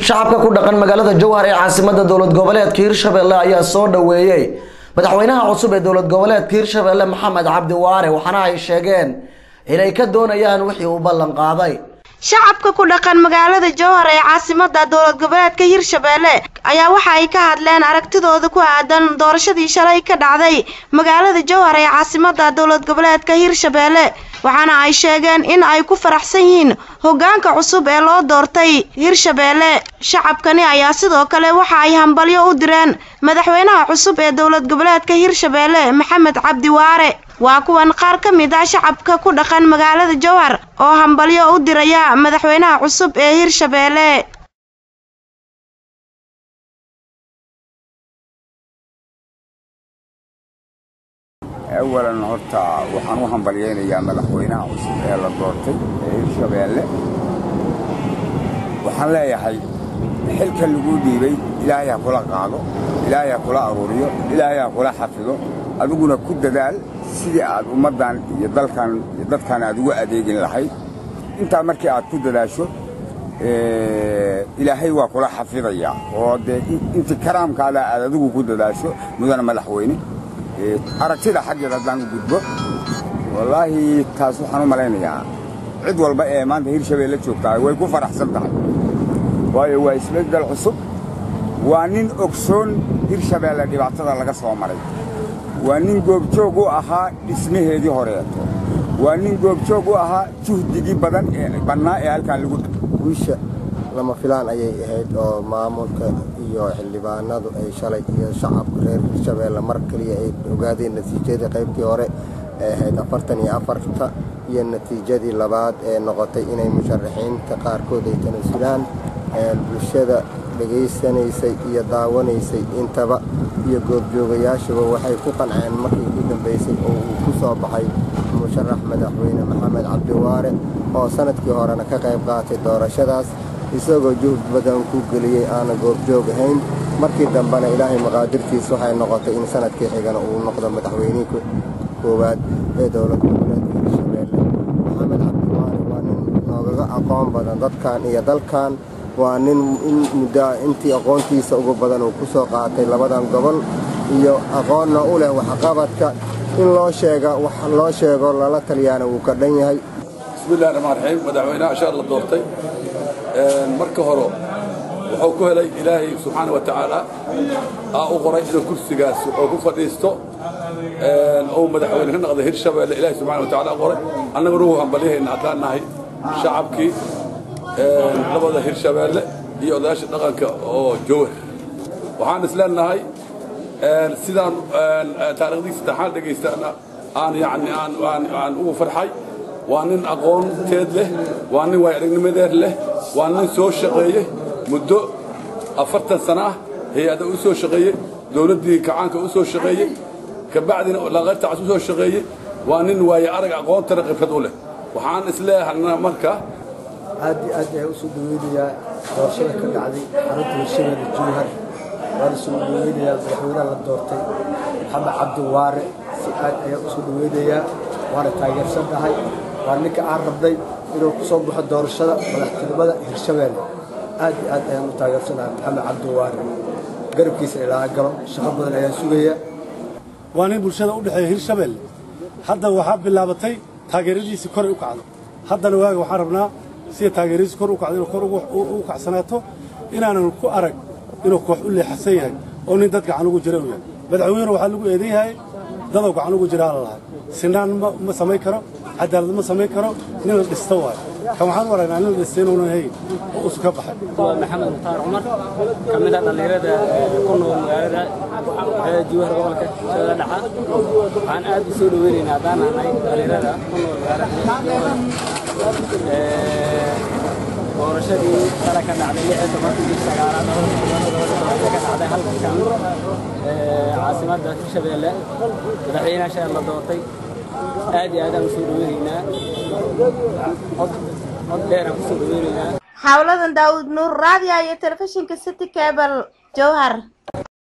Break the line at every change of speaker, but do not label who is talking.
shacabka ku dhaqan magaalada jowhar ee caasimada dowlad goboleedka hirshabelle ayaa soo dhaweeyey madaxweynaha cusub ee dowlad goboleedka hirshabelle maxamed cabdi waare waxaana ay sheegeen inay ka doonayaan wixii uu ballan qaaday
shacabka ku dhaqan magaalada jowhar ee caasimada dowlad goboleedka hirshabelle ayaa waxa ay ka hadleen aragtidooda ku aadan doorashadii shalay ka dhacday magaalada jowhar ee caasimada dowlad goboleedka hirshabelle waxaana ay sheegeen in ay ku faraxsan yihiin hogaanka cusub ee loo doortay hirshabelle shacabkani ayaa sidoo kale waxa ay hambalyo u direen madaxweynaha cusub ee dowlad goboleedka hirshabelle maxamed cabdi waare waa kuwan qaar ka mid ah shacabka ku dhaqan magaalada jowhar oo hambalyo u diraya madaxweynaha cusub ee hirshabelle
awalan horta waxaan u hambalyaynayaa madaxweynaha cusub ee la doortay ee hirshabeelle waxaan leeyahay xilka lagu dhiibay ilaahay ha kula qaado ilaahay ha kula aruuriyo ilaahay ha kula xafido adiguna ku dadaal sidii aad ummaddan iyo dalkan iyo dadkan aad ugu adeegin lahayd intaa markii aad ku dadaasho ilaahay waa kula xafidayaa oo dee intii karaamkaada aad adigu ku dadaasho mudana madaxweyne aragtida xaggeeda haddaan u gudbo wallaahi taas waxaan u malaynayaa cid walba ee maanta hirshabeelle joogtaa way ku faraxsan tahay waayo waa isbeddel cusub waa nin ogsoon hirshabeelle dhibaatada laga soo maray waa nin goobjoog u ahaa dhismaheedii horeeto waa nin goobjoog u ahaa juhdigii badan ee bannaa ee halkaan lagu
guusha lama filaan ayay ahayd oo maamulka iyo xildhibaanadu ay shalay iyo shacabka reer hirshabeelle mar kaliya ay ogaadeen natiijadii qaybtii hore ee ahayd afartan iyo afarta iyo natiijadii labaad ee noqotay inay musharaxiinta qaarkood ay tanasulaan bulshada dhegaysanaysay iyo daawanaysay intaba iyo goobjoogayaashuba waxay ku qanceen markii ku dambaysay oo uu ku soo baxay musharax madaxweyne maxamed cabdiwaare oo sannadkii horena ka qayb qaatay doorashadaas isagoo juhd badan ku geliyey aana goobjoog ahayn markii dambena ilaahay maqaadirtiis waxay noqotay in sannadkii xigana uu noqdo madaxweynihii koowaad ee dowlad goboleedka hirshabeelle maxamed cabdiwaare waa nin noogaga aqoon badan dadkan iyo dalkan waa nin in muddoa intii aqoontiisa ugu badan uu ku soo qaatay labadan gobol iyo aqoonna u leh waxqabadka in loo sheega wax loo sheego lala taliyaana wuu ka dhan yahay
bismillahi raxmaan raxiim madaxweynaha ashaar la doortay marka hore wuxuu ku helay ilaahay subxaana wa tacaala aa u qoray inuu kursigaas oo ku fadhiisto ou madaxweyne ka noqday hirshabeelle ilaahay subxana wa tacaala u qoray annaguna wuu hambalyahayna haddaan nahay shacabkii labada hirshabeelle iyo odayaasha dhaqanka oo jowhar waxaan isleenahay sidaan taarikhdiisa taxaan dhegaystaana aan yani aan ugu farxay waa nin aqoonteed leh waa nin waayaragnimadeed leh waa nin soo shaqeeyey muddo afartan sana ah hay-ada u soo shaqeeyey dowladdii kacaanka u soo shaqeeyey kabacdina laqayrtaas u soo shaqeeyey waa nin waaye arag aqoontana khibrad u leh waxaan isleeyahay marka
aad iyo aad ayaan usoo dhaweynayaa doorashada ka dhacday xarunta hirshabeelle jowhar waan usoo dhaweynayaa madaxweynaha la doortay maxamed cabdiwaare si aad ayaan usoo dhaweynayaa waana taageersannahay waa ninka aan rabnay inuu ku soo baxo doorashada madaxtinimada hirshabeelle aad iyo aad ayaan u taageersanahay maxamed cabdiwaare garabkiisa ilaa galo shaqo badan ayaan sugayaa
waa nin bulshada u dhexeeya hirshabeelle hadda waxaa bilaabatay taageeradiisii koray u kacdo haddana waaga waxaan rabnaa sida taageeradiisi kor u kacdo inuu kor u kacsanaato inaanan ku arag inuu koox u leexasan yahay oo nin dad gacan ugu jira uu yahay madaxweynena waxaa lagu eedan yahay dadoo gacan ugu jiraa la lahay sinaan ma samayn karo cadaalad ma samayn karo nin la dhista waayo kan waxaan u aragnaa nin la dhista inuunan hayn oo usu ka baxay
waa maxamed mukhtaar cumar ka mid ah dhallinyarada ku nool magaalada jowhar gobolka shabeelle dhaca waxaan aad u soo dhaweynaynaa haddaan nahay dhallinyarada ku nool magaalada doorashadii shala ka dhacday lixii tobankii bish sagaalaad ka dhacday halkan caasimadda hirshabeelle madaxweynaha sheer la doortay aad iyo aadaan usoo dhaweynaynaa cod dheeraan kusoo dhaweynaynaa
xawladan daawud nuur raadiya iyo telefishinka city cable jowhar